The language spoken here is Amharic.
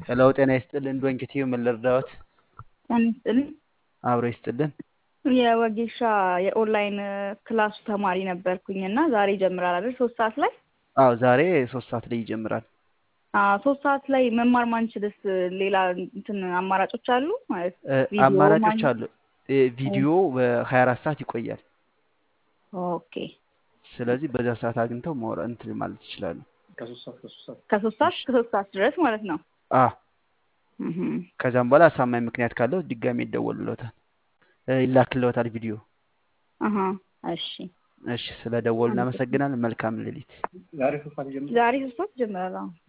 ሄሎ ጤና ይስጥልን ዶንኪቲዩ ምን ልርዳዎት? ጤና ይስጥልኝ። አብሮ ይስጥልን። የወጌሻ የኦንላይን ክላሱ ተማሪ ነበርኩኝ እና ዛሬ ይጀምራል አይደል? ሶስት ሰዓት ላይ አዎ ዛሬ ሶስት ሰዓት ላይ ይጀምራል። አዎ ሶስት ሰዓት ላይ መማር ማንችልስ ሌላ እንትን አማራጮች አሉ ማለት እ፣ ቪዲዮ አማራጮች ማግኘት? አሉ። እ፣ ቪዲዮ በሀያ አራት ሰዓት ይቆያል። ኦኬ ስለዚህ በዛ ሰዓት አግኝተው ማውራ እንትን ማለት ይችላሉ። ከሶስት ሰዓት እስከ ሶስት ሰዓት ድረስ ማለት ነው። አ እህም። ከዛም በኋላ አሳማኝ ምክንያት ካለው ድጋሜ ይደወልለታል፣ እ፣ ይላክለታል ቪዲዮ። አሀ እሺ እሺ ስለ ደወሉ እናመሰግናለን። መልካም ሌሊት። ዛሬ ሶስት ሰዓት ይጀምራል። አዎ